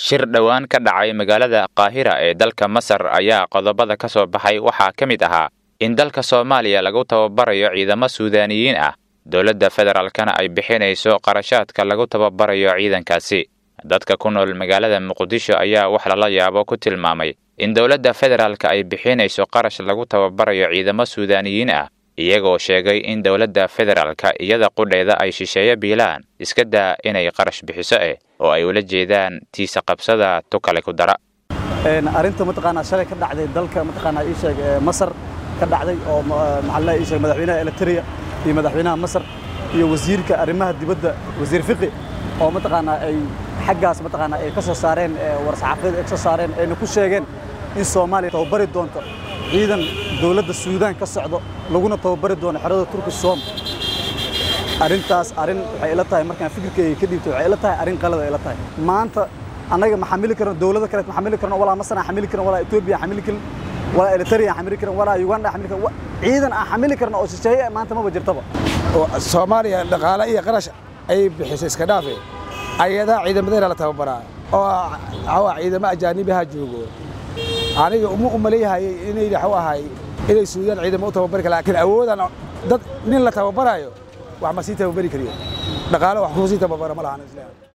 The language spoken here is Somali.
shir dhowaan ka dhacay magaalada qaahira ee dalka masar ayaa qodobada ka soo baxay waxaa ka mid ahaa in dalka soomaaliya lagu tababarayo ciidamo suudaaniyiin ah dowladda federaalkana ay bixinayso qarashaadka lagu tababarayo ciidankaasi dadka ku nool magaalada muqdisho ayaa wax lala yaabo ku tilmaamay in dowladda federaalka ay bixinayso qarash lagu tababarayo ciidamo suudaaniyiin ah iyagoo sheegay in dowladda federaalka iyada qudheeda ay shisheeyo biilaan iska daa inay qarash bixiso eh oo ay ula jeedaan tiisa qabsada tukale ku dara arrinta mataqaanaa shalay ka dhacday dalka mataqaanaa ii sheeg masar ka dhacday oo maxaa ii sheeg madaxweynaha eritrea iyo madaxweynaha masar iyo wasiirka arrimaha dibadda wasiir fiqi oo mataqaanaa ay xaggaas mataqaanaa ay ka soo saareen war-saxaafadeed ay ka soo saareen ayna ku sheegeen in soomaaliya tababari doonto ciidan dowladda suudaan ka socdo laguna tababari doono xerada turki soom arrintaas arrin waxay ila tahay markaan fikirkayga ka dhiibtay waxay ila tahay arrin qalad ay ila tahay maanta annaga ma xamili karno dowlado kale ma xamili karno walaa masar aan xamili karno walaa etoobiya aan xamili karin walaa eritrea aan xamili karin walaa uganda aan xamili karin ciidan aan xamili karno oo shisheeye maanta maba jirtaba soomaaliya dhaqaale iyo qarash ay bixisay iska dhaafe ayadaa ciidamadeena la tababaraa oo ciidamo ajaanibaha joogo aniga uma umaleeyahayay inay waxu ahay inay suudaan ciidamo u tababari kara laakiin awoodaan dad nin la tababarayo wax ma sii tababari kariyo dhaqaale wax kuma sii tababara ma lahan islaan